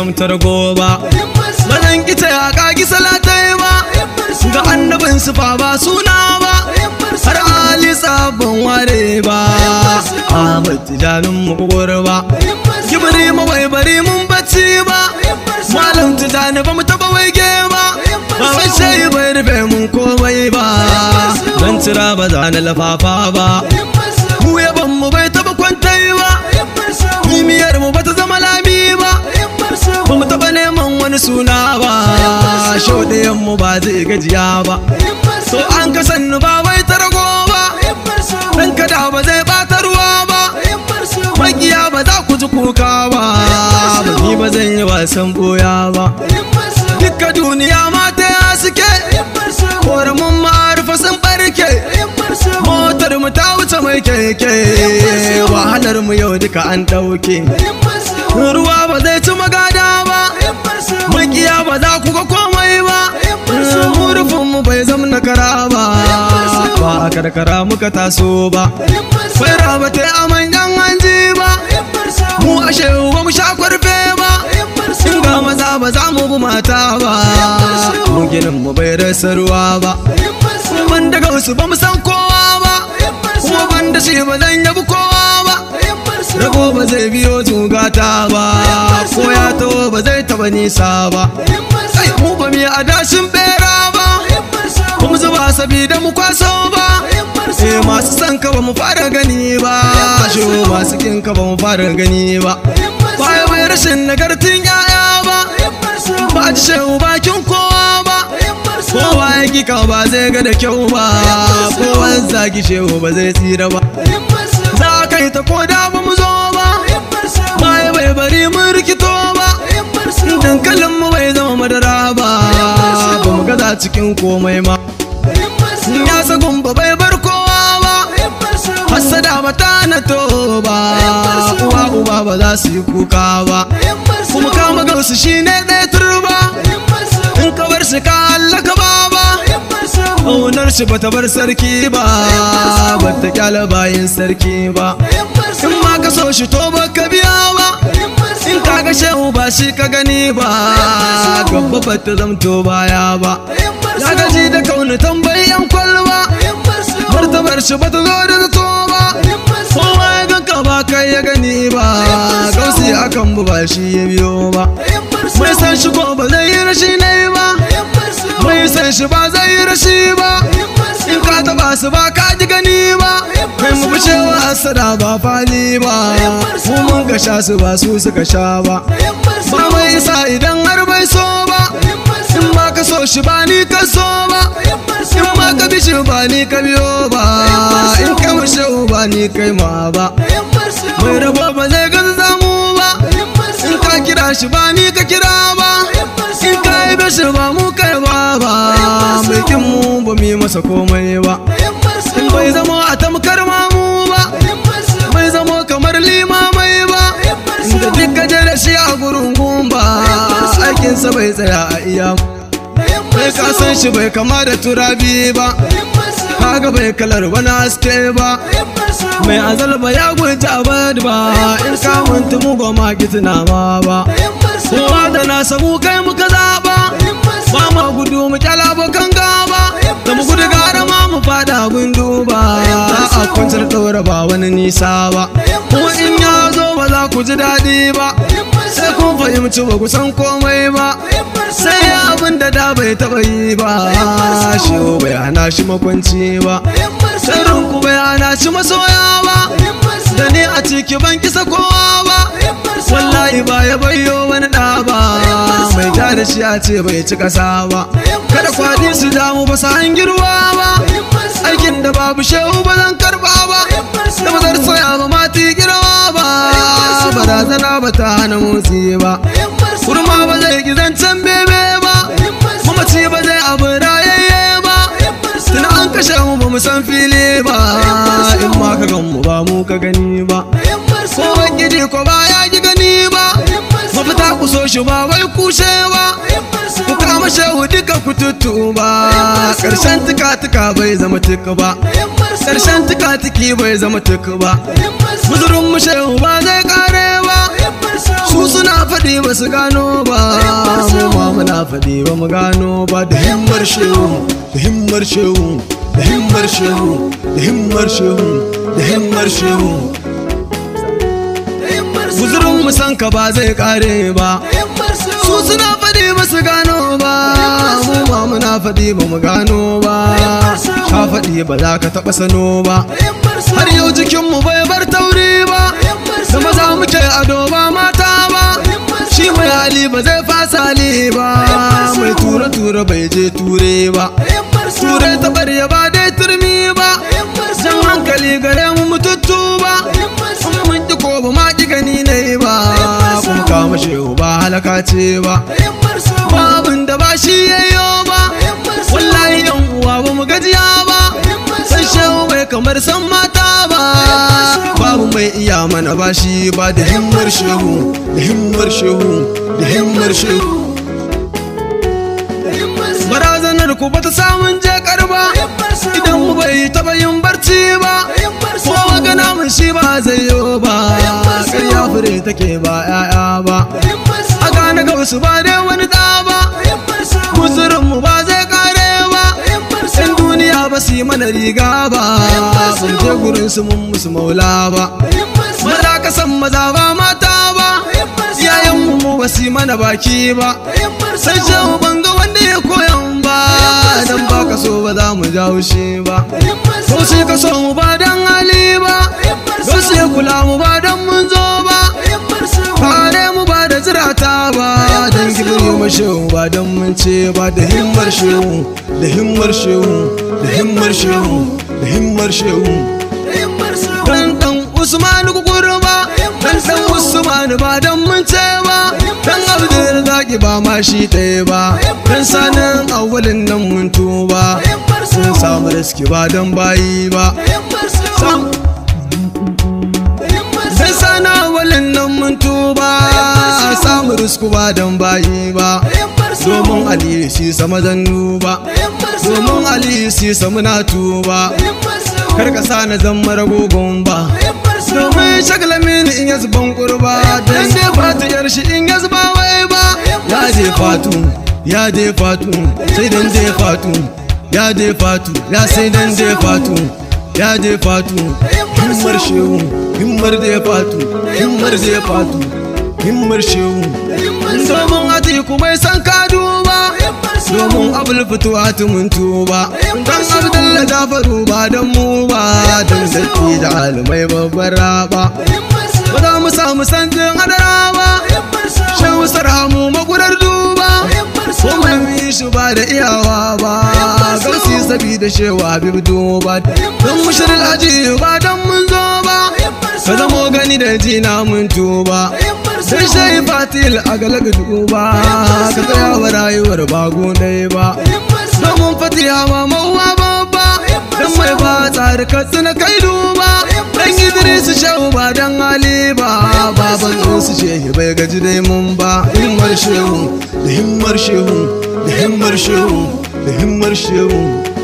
zamta rago ba ba zan kice a kagi salatai ba ga annabin su fa ba suna ba har ali sabon ware ba Ahmad tijanin mu ba kibiri mu bai bari mun bacci ba malam tijani ba mu taba waige ba ba wai sai bai rufe mun komai ba dan tira ba za na lafafa ba mu yaban mu bai taba kwantai ba kimiyar mu bata zama lami ba ba mu taba neman wani suna ba shaudayen mu ba zai gajiya ba so an ka sannu ba wai ta rago ba dan kada ba zai bata ruwa ba makiya ba za ku ji kuka ba ba ni ba zan yi wasan boya ba dukka duniya mata ya suke koramin ma'arufa sun barke motar mu ta wuce mai keke wahalar mu yau duka an ɗauke ruwa ba zai ci magada ba makiya ba za ku ga komai ba murufin mu bai zama na kara ba ba a karkara muka taso ba fara ba ta yi aman yan hanji ba mu ashe ba mu sha kwarfe ba in ga maza ba za mu bi mata ba mu ginin mu bai rasa ruwa ba ban daga wasu ba mu san kowa ba kuma ban da shi ba zan yabi kowa ba rago ba zai biyo zugata ba ko ya taho ba zai taba nisa ba sai mu ba mu yi adashin bera ba kuma zuba sabida mu kwaso ba eh masu san ka ba mu fara gani ba shi masu kin ka ba mu fara gani ba baya bai rashin nagartin yaya ba ba ji shehu bakin kowa ba kowa ya kika ba zai ga da kyau ba kowa zagi shehu ba zai tsira ba za ka yi ta koda ba mu zo ba baya bai bari mun rikito ba dankalin mu bai zama madara ba ba mu gaza cikin komai ma ya sagun ba bai bar kowa ba hasada ba ta na to ba uwa uba ba za su yi kuka ba kuma kama gausu shine ɗaya turba in ka bar shi ka hallaka ba ba Ƙaunar shi bata bar sarki ba bata kyala bayin sarki ba in ma ka so shi to baka biya ba in ka ga shehu ba shi ka gani ba gaba bata zamto baya ba ya gaji da kauna tambayi yan kwalba martabar shi bata zo da zato ba kowa ya ganka ba kai ya gani ba gausi akan bu ba shi ya biyo ba mai san shi ko ba zai yi rashi na yi ba mai san shi ba zai yi rashi ba in ka taba su ba ka ji gani ba kai mu bi cewa hasada ba fali ba mu mun ka sha su ba su suka sha ba ba mai isa idan har bai so ba in ma ka so shi ba ni ka so ba in ma ka bi shi ba ni ka biyo ba in ka mu shehu ba ni kai ma ba mai rabo ba zai gaza zamu ba in ka kira shi ba ni ka kira ba in ka yi bashi ba mu kai ba ba mai kin mu ba mu yi masa komai ba in bai zama a tamkar mamu ba bai zama kamar limamai ba inda duk gaje da shi a gurin gumba aikinsa bai tsaya a iya bai ka san shi bai kama da turabi ba kaga bai kalar wani haske ba mai azalba ya gwaji abad ba in ka muntu mu ba ma gitina ma ba kowa da na samu kai muka zaba ba ma gudu mu kyala abokan gaba da mu gudu gara ma mu fada gundu ba a kwantar ɗaura ba wani nisa ba kuma in ya zo ba za ku ji daɗi ba sai kun fahimci ba ku san komai ba sai abin da da bai taɓa yi ba shi bai hana shi makwanci ba sirrin ku bai hana shi masoya ba da ni a ciki ban kisa kowa ba wallahi ba ya bayyo wani ɗa ba mai ja da shi a ce bai ci ƙasa ba kada kwadi su damu ba su hangirwa ba aikin da babu shehu ba zan karba ba da ba zar tsaya ba mati girma ba barazana ba ta hana motsi ba kurma ba zai gizancen bebe ba mamaci ba zai abu rayayye ba tuna an kashe mu ba mu san fili ba in ma ka gan mu ba mu ka gani ba ko gidi ko ba ya ji gani ba mafita ku so shi ba wai kushe ba ku kama shehu duka ku tuttu ba karshen tuka tuka bai zama tuka ba karshen tuka tuki bai zama tuka ba muzurin mu shehu ba zai kare ba su suna faɗi ba su gano ba mu ma muna faɗi ba mu gano ba da himmar shehu da himmar shehu da himmar shehu da himmar shehu da himmar shehu guzurin mu san ka ba zai kare ba su suna faɗi ba su gano ba mu ma muna faɗi ba mu gano ba ka faɗi ba za ka taɓa sano ba har yau jikinmu bai bar tauri ba da maza muke ado ba mata ba shi mai hali ba zai fasa hali ba mai tura tura bai je ture ba ture ta barya ba dai turmi ba jan hankali gare mu mututtu ba kuma mun ki ko ba ma ki gani ne ba kuma kama shehu ba halaka ce ba babin da ba shi yayyo ba wallahi yan uwa ba mu gajiya ba san shehu bai kamar san mata ba babu mai iya mana ba shi ba da himmar shehu da himmar shehu da himmar shehu barazanar ku bata samun je karba idan mu bai taba yin barci ba ko magana mun shi ba zai yi ba ƙarya fure take ba 'ya'ya ba a gane ga wasu ba dai wani ɗa ba guzurin mu ba zai kare ba yan duniya ba su yi mana riga ba mun je gurin su mun musu maula ba maza ka san maza ba mata ba iyayen mu ba su yi mana baki ba sai shehu ban ga wanda ya koyan ba dan ba ka so ba za mu jawo shi ba ko sai ka so mu ba dan hali ba ko sai kula mu ba dan mun zo ba kare mu ba da zirata ba dan gibiri mu shehu ba dan mun ce ba da himmar shehu da himmar shehu da himmar shehu da himmar shehu dan dan usman kukurba dan dan usman ba dan mun ce ba dan abdul zaki ba ma shi ɗaya ba dan sanin awalin nan mun tuba sun samu riski ba dan bayi ba dan sana awalin nan mun tuba samu risku ba dan bayi ba domin aliyu shi sama zannu ba domin aliyu shi sama na tuba kar ka sa na zan mara gogon ba domin shagala mini in ya zuban kurba dan dai fatu yar shi in ya zuba wai ba ya je fatu ya je fatu sai dan je fatu ya je fatu ya sai dan je fatu ya je fatu himmar shehu himmar je fatu himmar je fatu himmar shehu domin atiku bai san ka duba domin abul fituwa mun tuba dan abdalla jafaru ba dan mu ba dan sarki da alimai babbar raba ba za mu samu sanjin hadara ba shehu sarhamu magurar duba ko mai mi shi ba da iyawa ba gausi sabi da shewa habib duba don mushirin aji ba dan mun zo ba ka zamo gani da jina mun tuba sai shai fatil a galaga duba ka tsaya wa rayuwar bago ɗaya ba domin fatiha ma mauwa babba dan mai ba tsari ka tsina kai duba dan idris shehu ba dan ali ba baban su shehi bai gaji dai mun ba himmar shehu da himmar shehu da himmar shehu da himmar shehu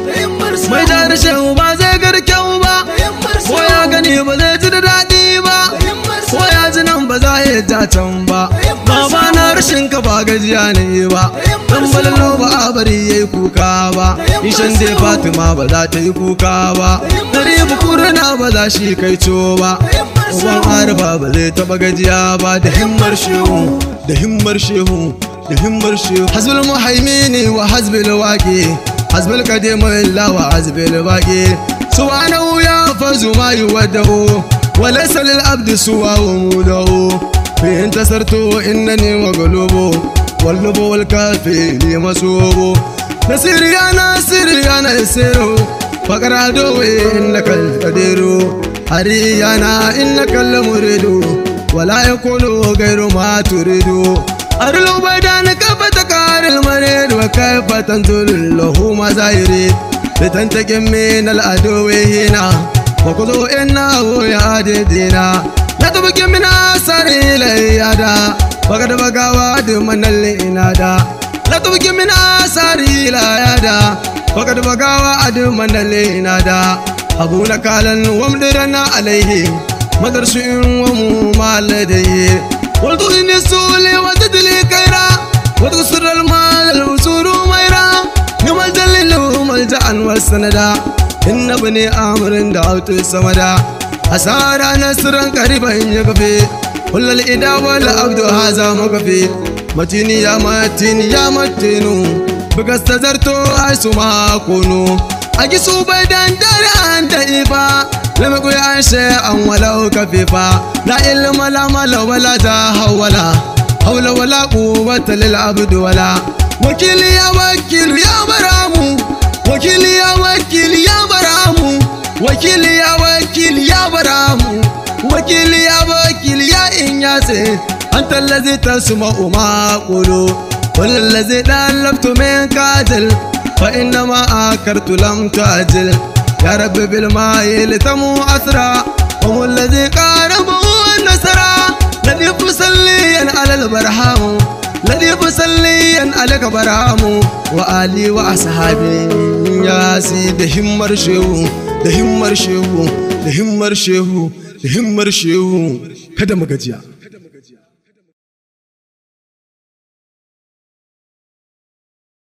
mai jari shehu ba zai garkyau ba ko ya gani ba zai ji da daɗi ba ko ya ji nan ba za ya ja can ba baba na rashin ka ba gajiya ne ba dan balalo ba a bari yayi kuka ba ishan dai fatima ba za ta yi kuka ba dare bukuru na ba za shi kai co ba uban arfa ba zai taba gajiya ba da himmar shehu da himmar shehu da himmar shehu hasbul muhaimini wa hasbul waqi hasbul qadim illa wa hasbul baqi subhanahu ya fazu ma yuwaddahu وليس للعبد سوى وموده في انتصرت انني مغلوب واللب والكافي لي مسوب نسير يا ناصر يا ناصر فقر عدوي انك القدير هريانا انك المريد ولا يكون غير ما تريد أرلو بدانك فتكار المريد وكيف تنزل له ما يريد لتنتقم من العدو هنا وخذوا إنه يهدينا لا تبقي من أثر إليادا فقد بقى وعد من الإنادا لا تبقي من أثر إليادا فقد بقى وعد من الإنادا أبونا كالا ومدرنا عليه مدرس ومما لديه والطين السول وتدلي كيرا وتقصر المال الوسور ميرا يوم الجلل ملجأ والسندا إن بني آمر دعوت السمدا أسارا نصرا قريبا يكفي كل الإدا والعبد هذا مكفي متيني يا متيني يا متينو بكستزرتو أيسو ما كونو أجسو بيدان داران دائفا لم يكن شيئا ولو كفيفا لا علم لا مال ولا جاه ولا حول ولا قوة للعبد ولا وكيل يا وكيل يا برامو وكيل يا وكيل يا برامو وكيل يا وكيل يا برامو وكيل يا وكيل يا إنياسي أنت الذي تسمع ما أقول كل الذي تألفت منك أجل فإنما آكرت لم تأجل يا رب بالماء لتمو أسرى هم الذي قاربه النسرى الذي فسليا على البرهام الذي فسليا عليك برهام وآلي وأصحابي يا سيد همر شيو da himmar shehu da himmar shehu da himmar shehu kada mu gajiya